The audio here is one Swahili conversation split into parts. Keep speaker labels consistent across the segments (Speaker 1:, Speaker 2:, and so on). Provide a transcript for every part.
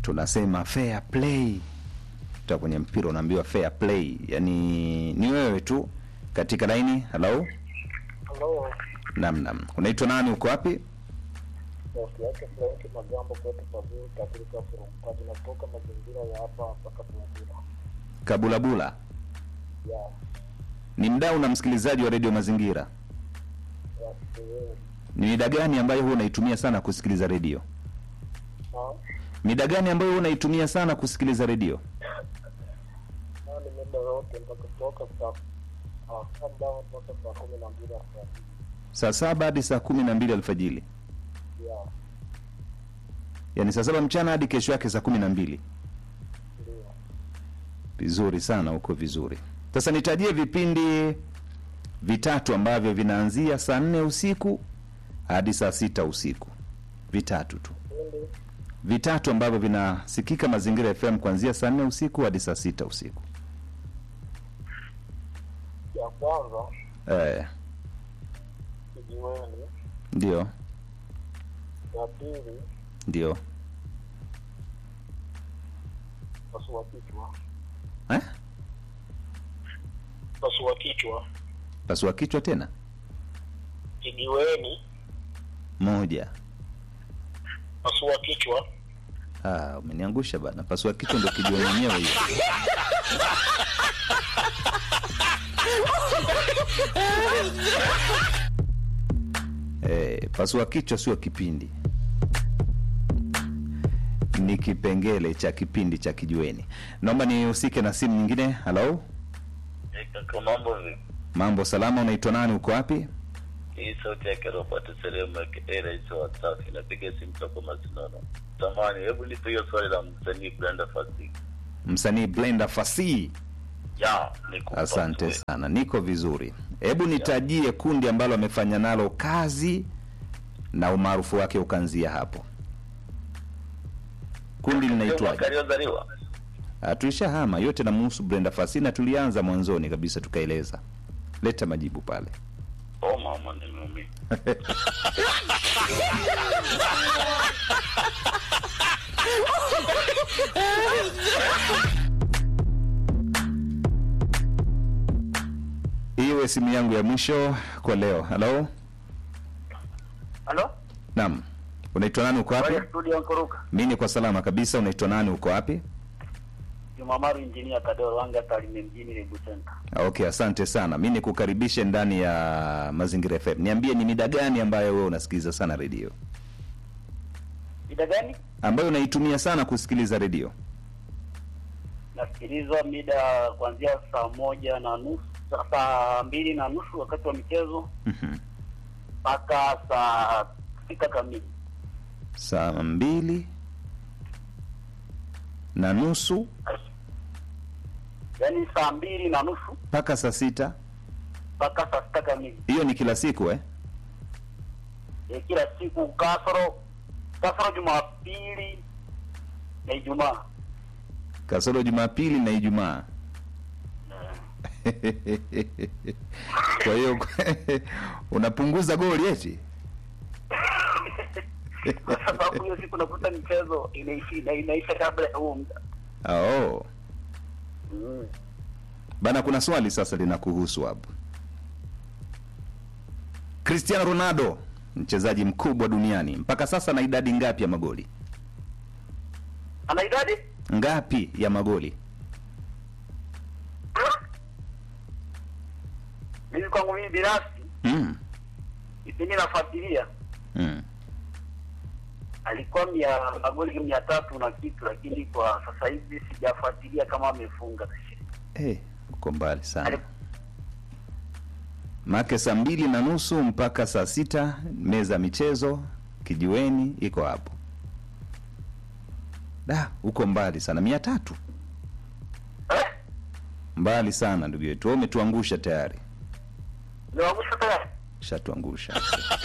Speaker 1: tunasema fair play ta kwenye mpira unaambiwa fair play yani ni wewe tu katika laini halo
Speaker 2: Halo,
Speaker 1: nam nam unaitwa nani uko wapi
Speaker 2: sauti yake Frank Magambo kwetu pazuri katika Furumkaji natoka mazingira ya hapa mpaka Bumbira.
Speaker 1: kabulabula
Speaker 2: Ya,
Speaker 1: ni mdau na msikilizaji wa redio mazingira
Speaker 2: ya siwewe.
Speaker 1: ni mida gani ambayo huwa unaitumia sana kusikiliza redio
Speaker 2: Na,
Speaker 1: mida gani ambayo huwa unaitumia sana kusikiliza redio
Speaker 2: na ni muda wote mpaka kutoka saa ah, saba mpaka saa kumi na mbili asubuhi.
Speaker 1: saa saba hadi saa kumi na mbili alfajili
Speaker 2: Ya,
Speaker 1: yaani saa saba mchana hadi kesho yake saa kumi na mbili
Speaker 2: ndio.
Speaker 1: vizuri sana huko vizuri sasa nitajie vipindi vitatu ambavyo vinaanzia saa nne usiku hadi saa sita usiku vitatu tu
Speaker 2: Pindi
Speaker 1: vitatu ambavyo vinasikika mazingira fm kuanzia saa nne usiku hadi saa sita usiku
Speaker 2: ya kwanza
Speaker 1: eh,
Speaker 2: kijiweni,
Speaker 1: ndio
Speaker 2: ya pili
Speaker 1: ndio
Speaker 2: pasua kichwa,
Speaker 1: eh?
Speaker 2: pasua kichwa,
Speaker 1: pasua kichwa tena
Speaker 2: kijiweni,
Speaker 1: moja
Speaker 2: pasua kichwa,
Speaker 1: ah, umeniangusha bana pasua kichwa ndo kijua mwenyewe hiyo eh, pasua kichwa sio kipindi ni kipengele cha kipindi cha kijueni naomba nihusike na simu nyingine halo
Speaker 3: Kaka, mambo vipi?
Speaker 1: mambo salama unaitwa nani uko wapi
Speaker 3: Hii sauti yake Robert Seremu aka rais wa Wasafi, napiga simu toka Masinono. Tamani, hebu nipe hiyo swali la msanii Brenda Fassie.
Speaker 1: msanii blenda fasii
Speaker 3: Ya, nikupa
Speaker 1: asante
Speaker 3: mzuri.
Speaker 1: sana niko vizuri hebu nitajie kundi ambalo amefanya nalo kazi na umaarufu wake ukaanzia hapo kundi
Speaker 3: Sio mwaka
Speaker 1: linaitwaje
Speaker 3: aliyozaliwa?
Speaker 1: Ah, tulishahama yote namuhusu brenda fasi na tulianza mwanzoni kabisa tukaeleza leta majibu pale
Speaker 3: Oh mama, nimeumia.
Speaker 1: iwe simu yangu ya mwisho kwa leo halo
Speaker 2: halo,
Speaker 1: naam unaitwa nani uko wapi
Speaker 2: studio Nkuruka,
Speaker 1: mi ni kwa salama kabisa unaitwa nani uko wapi
Speaker 2: Jumamaru Injinia Tadeo Wanga Tarime mjini Lebu Center.
Speaker 1: Ah, okay asante sana mi nikukaribishe ndani ya mazingira fm niambie ni mida gani ambayo wewe unasikiliza sana redio
Speaker 2: Mida gani?
Speaker 1: ambayo unaitumia sana kusikiliza redio
Speaker 2: nasikilizwa mida kuanzia saa moja na nusu sa- saa mbili na nusu wakati wa michezo
Speaker 1: Mhm.
Speaker 2: mpaka saa sita kamili
Speaker 1: saa mbili na nusu
Speaker 2: yaani saa mbili na nusu
Speaker 1: mpaka saa sita
Speaker 2: mpaka saa sita kamili
Speaker 1: hiyo ni kila siku eh?
Speaker 2: e, kila siku kasoro kasoro jumapili na ijumaa
Speaker 1: kasoro jumapili na ijumaa kwa hiyo unapunguza goli eti
Speaker 2: kwa sababu hiyo siku nakuta michezo inaishi ina- inaisha kabla ya huo muda
Speaker 1: oh.
Speaker 2: mm.
Speaker 1: bana kuna swali sasa linakuhusu hapo cristiano ronaldo mchezaji mkubwa duniani mpaka sasa na idadi ngapi ya magoli
Speaker 2: ana idadi
Speaker 1: ngapi ya magoli
Speaker 2: mimi kwangu mimi binafsi
Speaker 1: mm.
Speaker 2: kipindi nafuatilia
Speaker 1: Mm.
Speaker 2: alikuwa mia magoli mia tatu na kitu, lakini kwa sasa hivi sijafuatilia kama amefunga.
Speaker 1: Eh, uko mbali sana
Speaker 2: Ali-
Speaker 1: make saa mbili na nusu mpaka saa sita meza ya michezo kijiweni iko hapo da uko mbali sana mia tatu
Speaker 2: Eh,
Speaker 1: mbali sana ndugu yetu Wewe umetuangusha tayari
Speaker 2: niwaangusha tayari.
Speaker 1: shatuangusha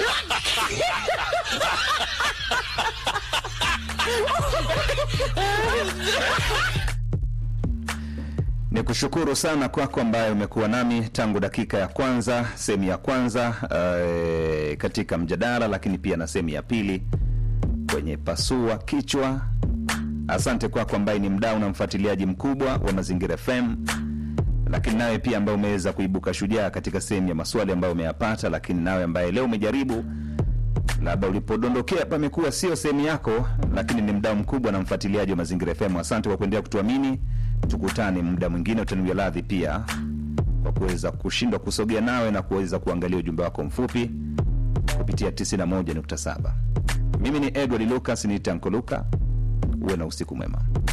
Speaker 1: ni kushukuru sana kwako ambaye umekuwa nami tangu dakika ya kwanza sehemu ya kwanza eh, katika mjadala lakini pia na sehemu ya pili kwenye pasua kichwa asante kwako ambaye ni mdau na mfuatiliaji mkubwa wa mazingira fm lakini nawe pia ambaye umeweza kuibuka shujaa katika sehemu ya maswali ambayo umeyapata lakini nawe ambaye leo umejaribu labda ulipodondokea pamekuwa sio sehemu yako lakini ni mdau mkubwa na mfuatiliaji wa mazingira fm asante kwa kuendelea kutuamini tukutane muda mwingine utaniwia radhi pia kwa kuweza kushindwa kusogea nawe na kuweza kuangalia ujumbe wako mfupi kupitia 91.7 mimi ni edward lucas ni tanko luka uwe na usiku mwema